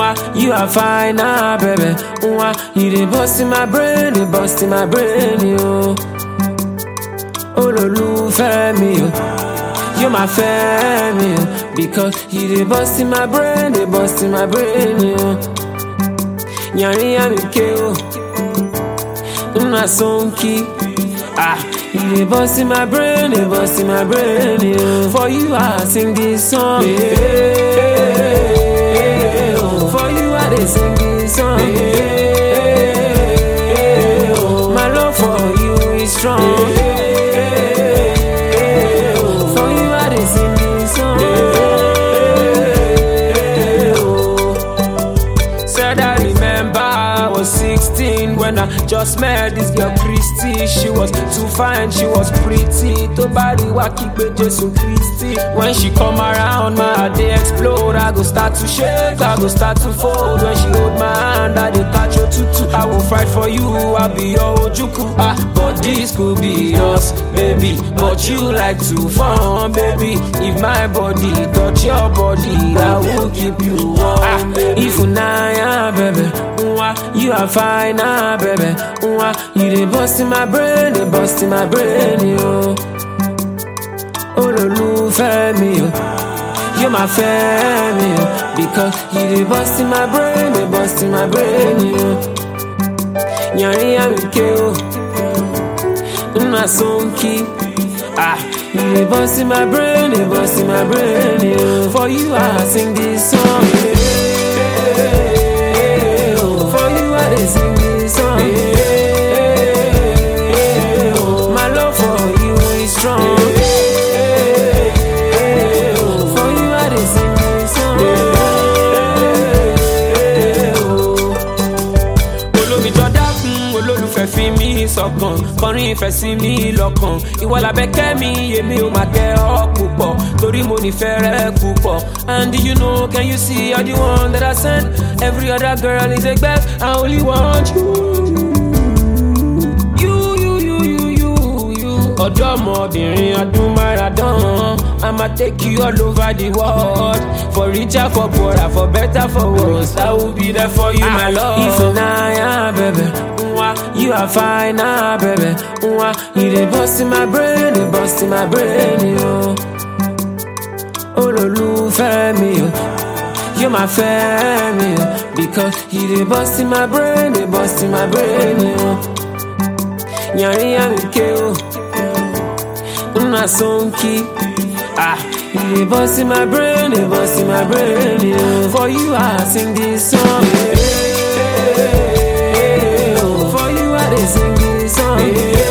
Mwah, you are fine, ah, baby. Mwah, you dey bust in my brain, dey bust in my brain, yo. Olólùfẹ́ mi, yo. You my family, yo. Because you dey bust in my brain, dey bust in my brain, yo. Yanrin yami ke, yo. Una sonki. Ah, you dey bust in my brain, dey bust in my brain, yo. For you, I sing this song. Yeah. For you, I dey sing this song. Yeah. My love for you is strong. For you, I dey sing this song. Said I remember I was 16 when I just met this girl Christy. She was too fine, she was pretty. To body wa kígbe Jésù Christy. When she come around, my heart dey explode. I go start to shake, I go start to fold. When she hold my hand, I dey catch your tutu. I will fight for you, I'll be your ojuku. Ah, but this could be us, baby. But you like to fun, baby. If my body touch your body, I will keep you warm. Ah, if unaya, baby, Mwah, you are fine, ah, baby. Mwah, you dey bust in my brain, dey bust in my brain, yo. Olólùfẹ́ mi, yo. You my family, yo. Because you dey bust in my brain, dey bust in my brain, yo. Yanrin yami ke, yo. Una sonki. Ah, you dey bust in my brain, dey bust in my brain, yo. For you, I sing this song, yeah. For you, I dey sing this song, yeah. My love for you is strong, yeah. For you, I dey sing this song, yeah. olómi jọ dákun olólùfẹ́ fi mí sọ̀kan kọrin ìfẹ́ sí mi lọ́kàn ìwọ làbẹ́kẹ́ mi èmi ò máa kẹ́ ọ púpọ̀ torí mo nífẹ̀ẹ́ rẹ púpọ̀ and you know can you see all the one that I send every other girl is a gbẹ́ I only want you. You, you, you, you, you, you. ọ̀dọ́mọbìnrin ọdún máràdán I'ma take you all over the world for richer for poorer for better for worse I will be there for you my love. Ifunanya baby, Mwah, you are fine ah baby, Mwah, you dey bust in my brain, dey bust in my brain yo. Olólùfẹ́ mi yo. You my family, yo. because you dey bust in my brain, dey bust in my brain, yo. Yanrin yami ke yo, una sonki. Ah, you dey bust in my brain, dey bust in my brain, yo. For you, I sing this song, yeah. For you, I dey sing this song, yeah.